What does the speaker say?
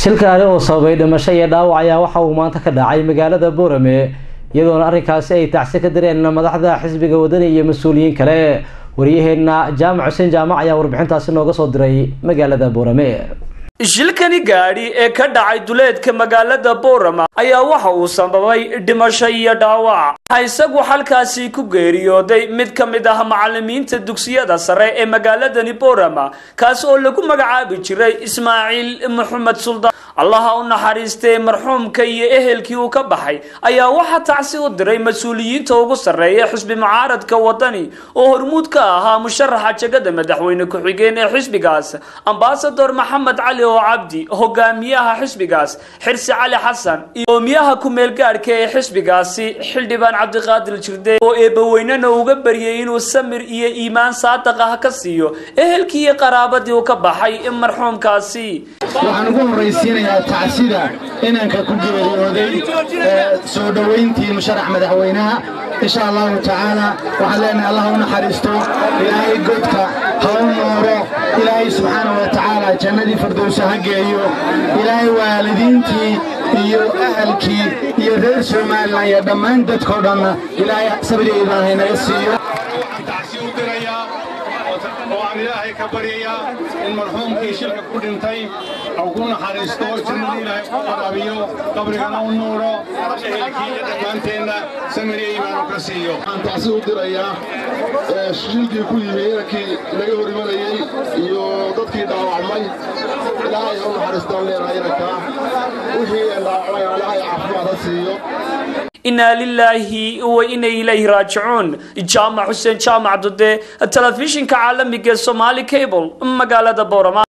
shilkaani oo sababay dhimasho iyo dhaawac ayaa waxa uu maanta ka dhacay magaalada boorame iyadoona arrinkaasi ay tacsi ka direen madaxda xisbiga wadani iyo mas-uuliyiin kale waryaheena jaamac xuseen jaamac ayaa warbixintaasi nooga soo diray magaalada boorame shilkani gaadhi ee ka dhacay duleedka magaalada boorama ayaa waxa uu sababay dhimasho iyo dhaawac waxa isagu halkaasi ku geeriyooday mid ka mid ah macalimiinta dugsiyada sare ee magaaladani boorama kaas oo lagu magacaabi jiray ismaaciil maxamed suldaan allaha u naxariistee marxuumka iyo ehelkii uu ka baxay ayaa waxaa tacsi u diray mas-uuliyiinta ugu sarreeya xisbi mucaaradka wadani oo hormuud ka ahaa musharaxa jegada madaxweyne ku-xigeen ee xisbigaas ambasador maxamed cali oo cabdi hogaamiyaha xisbigaas xirsi cali xasan iyo hoomiyaha ku-meel gaadhka ee xisbigaasi xildhibaan cabdiqaadir jirde oo eebbaweynena uga baryay inuu samir iyo iimaan saadaq ah ka siiyo ehelkii iyo qaraabadii uu ka baxay marxuumkaasi waxaan ugu horraysiinayaa tacsida inanka ku geeriyooday soo dhowayntii musharax madaxweynaha insha allahu tacaala waxaan leenahay allah u naxariisto ilaahay godka ha u nooro ilaahay subxaana wa tacaala jannadii firdowsa ha geeyo ilaahay waalidiintii iyo ahalkii iyo reer somalilan iyo dhammaan dadkoo dhanna ilaahay sabriga ilaahay naga siiyo oo aan ilaahay ka baryayaa in marxuumkii shilka ku dhintay uu ku naxariisto jannada ilaahay ku qaraabiyo qabrigana u nuuro ehelkii iyo dhammaanteenna samiriya iimaanu ka siiyo waxaan tacsi u dirayaa shilkii ku yimi inankii laga hor imanayey iyo dadkii dhaawacmay ilaahay ha u naxariistaan leenahay inankaa wixii dhaawacmay ilaahay caafimaad ha siiyo inaa lilaahi wa ina ilayhi raajicuun jaamac xuseen jaamac dude telefishinka caalamiga ee somaali cable magaalada boorama